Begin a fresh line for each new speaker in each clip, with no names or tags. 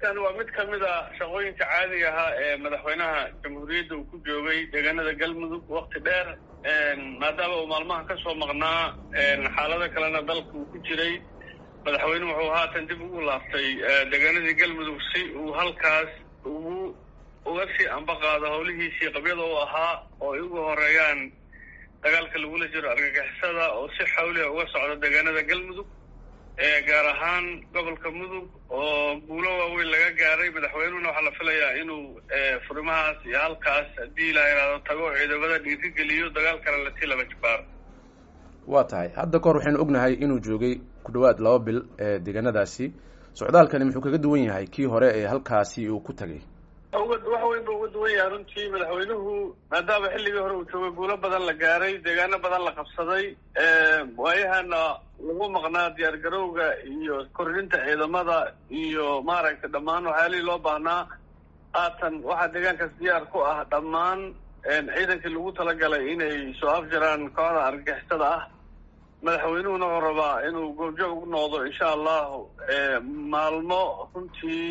arrintan waa mid kamid a shaqooyinka caadiga ahaa ee madaxweynaha jamhuuriyadda uu ku joogay deegaanada galmudug wakti dheer maadaama uu maalmaha ka soo maqnaa xaalado kalena dalka uu ku jiray madaxweynuhu wuxuu haatan dib ugu laaftay deegaanadii galmudug si uu halkaas ugu uga sii ambaqaado howlihiisii qabyada u ahaa oo ay uga horeeyaan dagaalka lagula jiro argagixisada oo si xawliha uga socda deegaanada galmudug gaar ahaan gobolka mudug oo guulo waaweyn laga gaaray madaxweynuhuna waxaa la filayaa inuu furimahaas iyo halkaas haddii la yidhaahdo tago ciidamada dhiirigeliyo dagaalkana lasii laba jibaaro
waa tahay hadda kahor waxaynu ognahay inuu joogay ku dhawaad laba bil ee deegaanadaasi socdaalkani muxuu kaga duwan yahay kii hore ee halkaasi uu ku tagay
wax weyn ba uga duwan yahay runtii madaxweynuhu maadaama xilligii hore uu joogay guulo badan la gaaray deegaano badan la qabsaday waayahana lagu maqnaa diyaar garowga iyo kordhinta ciidamada iyo maaragtay dhammaan waxyaalihii loo baahnaa haatan waxaa deegaankaas diyaar ku ah dhammaan ciidankii lagu talagalay inay soo afjaraan kooxda argagixisada ah madaxweynuhuna wuxuu rabaa inuu goobjoog u noqdo insha allahu maalmo runtii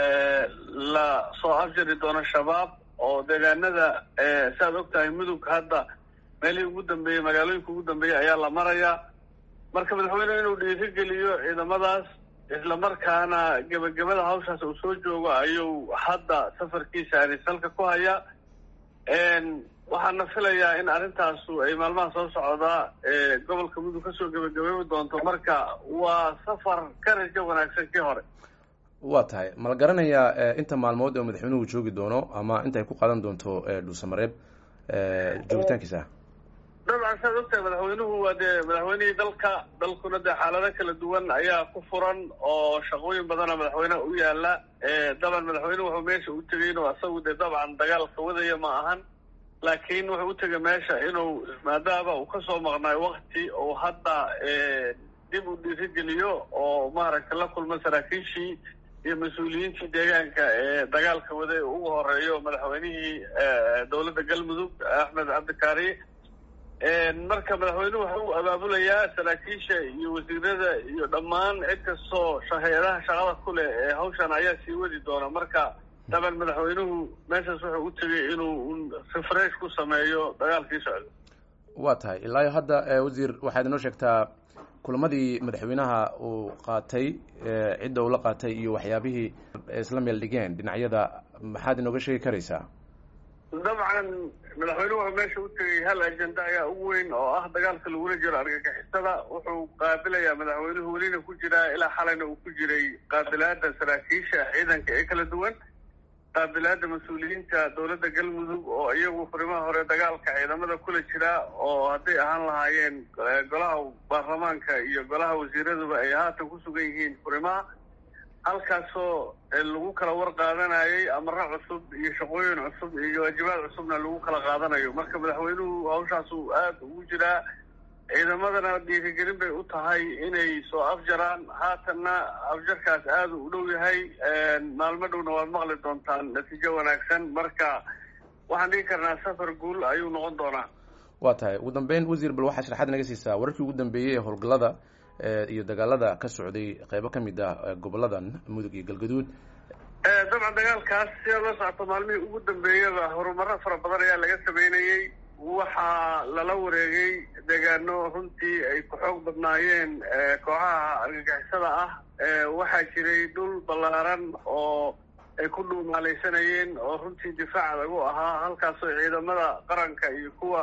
la soo afjari doono shabaab oo deegaanada saaad og tahay mudug hadda meelihii ugu dambeeyey magaalooyinka ugu dambeeyey ayaa la marayaa marka madaxweynuhu inuu dhiirigeliyo ciidamadaas islamarkaana gebagabada hawshaas uu soo joogo ayuu hadda safarkiisa anisalka ku hayaa waxaana filayaa in arrintaasu ay maalmaha soo socdaa gobolka mudug kasoo gebagabeebi doonto marka waa safar ka rajo wanaagsan kii hore
waa tahay ma la garanayaa inta maalmood oo madaxweynuhu joogi doono ama inta ay ku qaadan doonto dhuusamareeb joogitaankiisa
dabcan saad ogtahay madaxweynuhu waa dee madaxweynihii dalka dalkuna dee xaalado kala duwan ayaa ku furan oo shaqooyin badana madaxweyneha u yaala daban madaxweynuhu wuxuu meesha u tegay inuu asagu dee dabcan dagaalka wadaya ma ahan laakiin wuxuu u tegay meesha inuu maadaama uu kasoo maqnaayo wakti oo hadda dib u dhiirigeliyo oo maaragtay la kulma saraakiishii iyo mas-uuliyiintii deegaanka ee dagaalka waday ugu horeeyo madaxweynihii dowladda galmudug axmed cabdikaari marka madaxweynuhu waxa uu abaabulayaa saraakiisha iyo wasiirada iyo dhammaan cid kastoo hay-adaha shaqada ku leh ee hawshan ayaa sii wadi doona marka daban madaxweynuhu meeshaas wuxuu u tegay inuu refresh ku sameeyo dagaalkii socda
waa tahay ilaayo hadda wasiir waxaad inoo sheegtaa kulamadii madaxweynaha uu qaatay cidda uu la qaatay iyo waxyaabihii isla meel dhigeen dhinacyada maxaad inooga sheegi karaysaa
dabcan madaxweynuhu wuxuu meesha u tegay hal ajenda ayaa ugu weyn oo ah dagaalka lagula jiro argagixisada wuxuu qaabilayaa madaxweynuhu welina ku jiraa ilaa xalayna uu ku jiray qaabilaada saraakiisha ciidanka ee kala duwan qaabilaada mas-uuliyiinta dowladda galmudug oo iyagu furimaha hore dagaalka ciidamada kula jira oo hadday ahaan lahaayeen golaha baarlamaanka iyo golaha wasiiraduba ay haatan ku sugan yihiin furimaha halkaasoo lagu kala war qaadanayay amaro cusub iyo shaqooyin cusub iyo waajibaad cusubna lagu kala qaadanayo marka madaxweynuhu hawshaasu aada ugu jiraa ciidamadana dhiirigelin bay u tahay inay soo afjaraan haatanna afjarkaas aada u dhow yahay maalmo dhowna waad maqli doontaan natiijo wanaagsan marka waxaan dhigi karnaa safar guul ayuu noqon doonaa
waa tahay ugu dambeyn wasiir bal waxaa sharaxaad naga siisaa wararkii ugu dambeeyey ee howlgallada iyo dagaalada ka socday qeybo ka mid ah goboladan mudug iyo galgaduud
dabcan dagaalkaas sidaa la socoto maalmihii ugu dambeeyaba horumaro fara badan ayaa laga sameynayey waxaa lala wareegay deegaano runtii ay ku xoog badnaayeen kooxaha argagixisada ah waxaa jiray dhul ballaaran oo ay ku dhuumaalaysanayeen oo runtii difaac adag u ahaa halkaasoo ciidamada qaranka iyo kuwa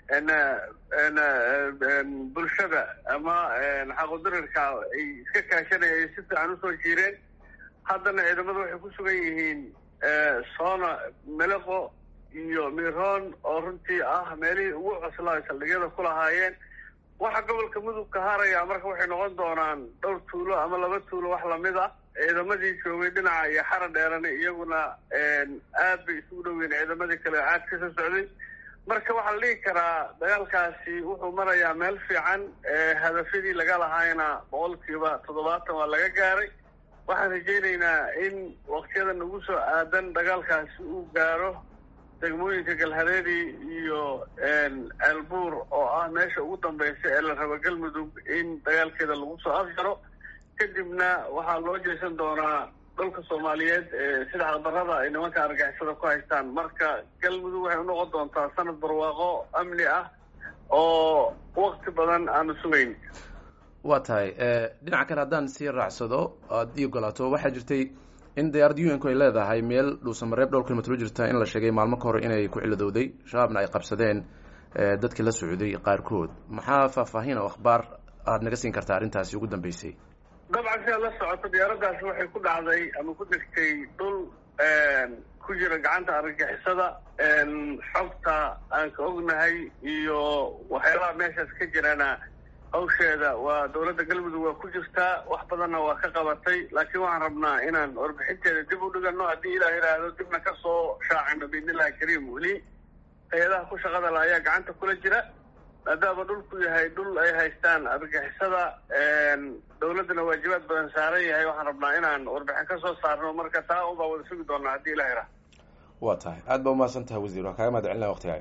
bulshada ama xaqodarirka ay iska kaashanaya ay si fiican usoo jiireen haddana ciidamadu waxay ku sugan yihiin soona meleqo iyo miroon oo runtii ah meelihii ugu coslaa ay saldhigyada ku lahaayeen waxa gobolka mudug ka haraya marka waxay noqon doonaan dhowr tuulo ama laba tuulo wax lamid ah ciidamadii joogay dhinaca iyo xara dheerani iyaguna aad bay isugu dhoweyn ciidamadii kale caad ka soo socday marka waxaa la dhigi karaa dagaalkaasi wuxuu marayaa meel fiican hadafyadii laga lahaayna boqolkiiba toddobaatan waa laga gaaray waxaan rajaynaynaa in waktiyada nagu soo aadan dagaalkaasi uu gaaro degmooyinka galhareeri iyo ceelbuur oo ah meesha ugu dambeysa ee la rabo galmudug in dagaalkeeda lagu soo afjaro kadibna waxaa loo jeesan doonaa dalka soomaaliyeed sida xaqdarrada ay nimanka argagixisada ku haystaan marka galmudug waxay unoqon doontaa sanad barwaaqo amni ah oo wakti badan aanu sugayn
waa tahay dhinaca kale haddaan sii raacsado aada ii ogolaato waxaa jirtay in diyaaradda u n ku ay leedahay meel dhuusamareeb dhowr kilomitr u jirta in la sheegay maalmo ka hor inay ku ciladowday shabaabna ay qabsadeen dadkii la socday qaarkood maxaa faahfaahin oo akhbaar aada naga siin kartaa arrintaasi ugu dambeysay
dabcan si aad la socoto diyaaraddaasi waxay ku dhacday ama ku degtay dhul ku jira gacanta argagixisada xogta aan ka ognahay iyo waxyaalaha meeshaas ka jirana hawsheeda waa dawladda galmudug waa ku jirtaa wax badanna waa ka qabatay laakiin waxaan rabnaa inaan warbixinteeda dib u dhigano haddii ilaah yidhaahdo dibna ka soo shaacino biidnillahi kariim weli hay-adaha ku shaqada la ayaa gacanta kula jira maadaama dhulku yahay dhul ay haystaan argagixisada dawladdana waajibaad badan saaran yahay waxaan rabnaa inaan warbixin ka soo saarno marka taa unbaa wada sugi doonaa haddii ilah yidhaahdo
waa tahay aad baa umahadsan tahay wasiir waa kaaga mahad celinaya waktigaay